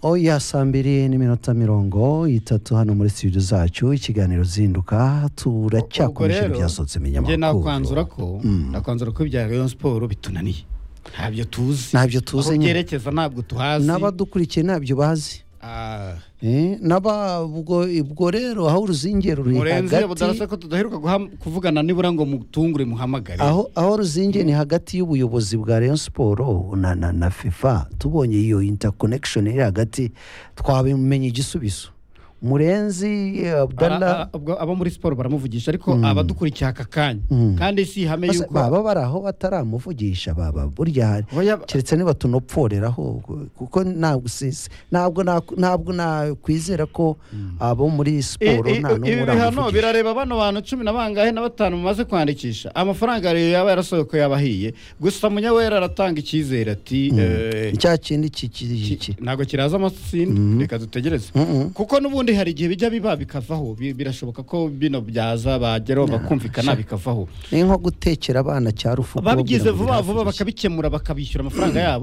oya saa mbiri n'iminota mirongo itatu hano muri studio zacu ikiganiro zinduka turacyakomeje ibyasohotse mu njye nakwanzura binyamakuru ko nakwanzura ko ibya rayon siporo bitunaniye ntabyo tuzi Ntabyo tuzi aho nyine. byerekeza ntabwo tuhazi n'abadukurikiye ntabyo bazi Ah, Eh, n'aba ubwo ubwo rero aho uruzinge ruri murenzi iyo hagati budarasa ko tudaheruka guha- kuvugana nibura ngo mutungure muhamagare aho aho ruzinge ni hagati y'ubuyobozi bwa Rayon Sport na, na, na FIFA tubonye iyo interconnection iri hagati twabimenye igisubizo Murenzi eh, Ara- Abdallah a- ubwo abo muri siporo baramuvugisha ariko abadukurikiye aka kanya kandi si ihame basa- yuko baba bari aho bataramuvugisha baba burya hari Oya, keretse niba tunopforeraho kuko ntabwo si- ntabwo na- ntabwo nakwizera ko abo muri i- siporo i- nta n'umwe ibi bihano uramuvugisha birareba bano bantu cumi na bangahe na batanu mumaze kwandikisha amafaranga rero yaba yarasohoka yaba ahiye gusa munyawera aratanga icyizere ati eh, cya kindi ki- ki- ki- ntabwo kiraza amasinde reka dutegereze kuko n'ubundi hari igihe bijya biba bikavaho Bi- birashoboka ko bino byaza bageraho bakumvikana bikavaho ni nko gutekera abana cya rufu babigize kubabwira ngo vuba vuba birahagije. bakabikemura bakabishyura amafaranga yabo